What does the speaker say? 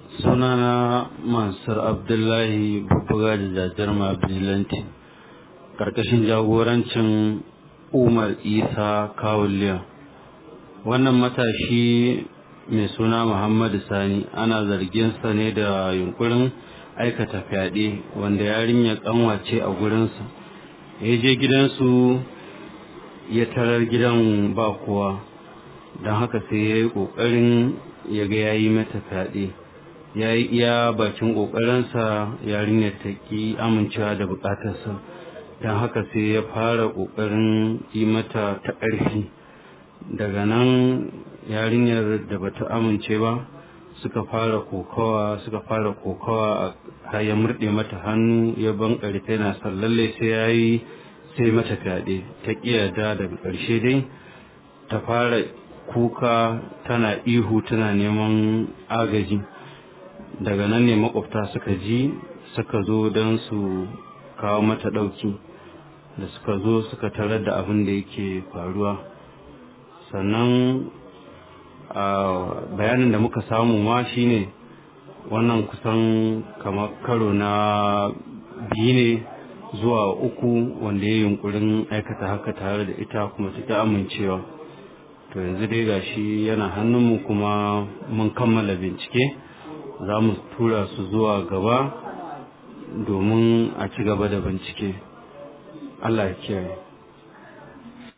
sunana mansur abdullahi bubbuga da jajarma vigilante karkashin jagorancin umar isa kawuliya wannan matashi mai suna muhammadu sani ana zarginsa ne da yunkurin aikata fyaɗe wanda yarinya kanwace a gurinsa ya je gidansu ya tarar gidan ba kowa don haka sai ya yi ƙoƙarin ya ga ya yi mata fyaɗe ya yi iya bakin ƙoƙarinsa yarinyar ta ƙi amincewa da buƙatarsa don haka sai ya fara ƙoƙarin yi mata ta ƙarfi daga nan yarinyar da bata amince ba suka fara kokawa suka fara kokawa har ya murɗe mata hannu ya ban ƙarfe na sallalle sai ya yi sai mata fyaɗe ta ƙiyarda daga ƙarshe dai ta fara kuka tana ihu tana neman agaji daga nan ne makwabta suka ji suka zo don su kawo mata ɗauki da suka zo suka tarar da abin da yake faruwa sannan a bayanin da muka samu ma shine wannan kusan kamar karo na biyu ne zuwa uku wanda ya yunkurin aikata haka tare da ita kuma ta amincewa to yanzu dai gashi yana hannunmu kuma mun kammala bincike za mu tura su zuwa gaba domin a ci gaba da bincike Allah ya kiyaye